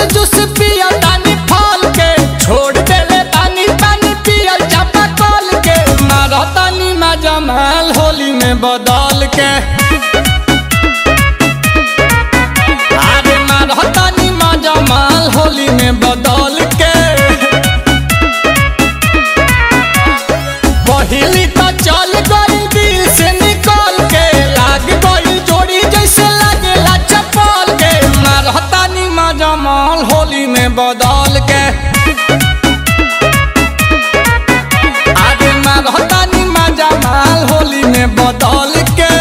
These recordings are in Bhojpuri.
जूस पिया तानी फल के छोड़ देले पानी पानी पियल चापा कल के मारा तानी मजा माल होली में बदल के अरे मारा तानी मजा माल होली में बदल के पहिली तो चल गई दिल से निकल के लाग गई जोड़ी जैसे लागेला चप्पल के मारता नी मजा माल होली में बदल के आगे मारता नी मजा माल होली में बदल के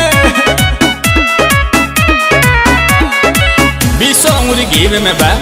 बीसो अंगुरी घीवे में बा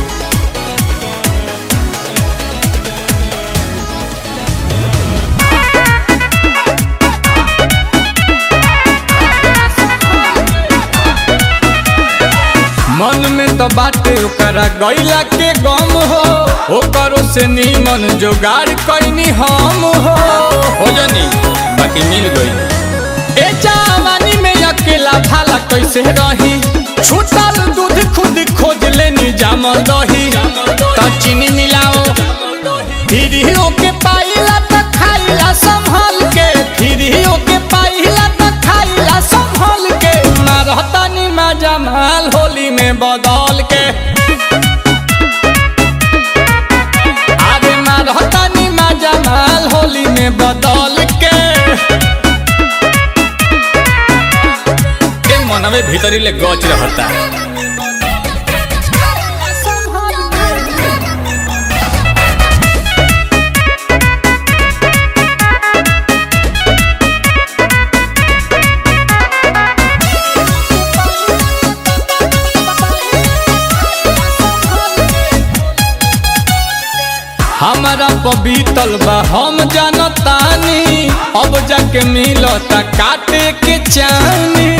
मन में तो बाटे ओकरा गैला के गम हो ओकरो से नीमन जोगाड़ कैनी हम हो हो जानी बाकी मिल गई ए जवानी में अकेला भाला कैसे रही छूटल दूध खुद खोज लेनी जामल दही तो चीनी मिलाओ फिर ही ओके पाइला तो खाइला संभल के फिर ही ओके पाइला तो खाइला संभल के मारता नी मजा माल होली में बदल के आगे मारता नी मजा माल होली में बदल के ए मनवे भीतरी ले गच रहता हमारा पबीतल बा हम जानतानी अब जाके मिलता काटे के चानी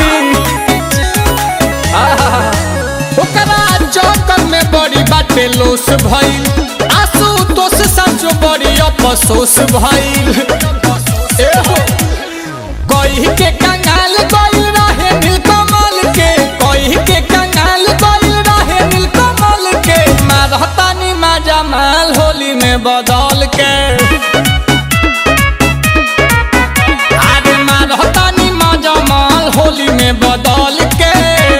आहा, ओकरा चौकर में बड़ी बाटे लोस भइल आंसू तोस साचो बड़ी अफसोस भइल एहो, कही के कंगाल गइल रहे नीलकमल के कही के कंगाल गइल रहे नीलकमल के मारतानी मजा माल होली में बदल के अरे मारतानी मजा माल होली में बदल के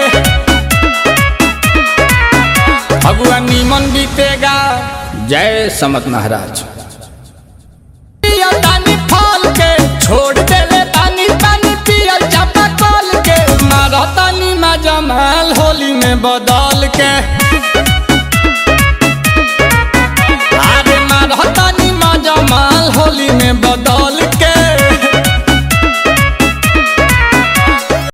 भगवा नीमन बीतेगा जय समत महाराज पिया तानी फल के छोड़ देले पानी पानी पियल चापा कल के मारतानी मजा माल होली में बदल के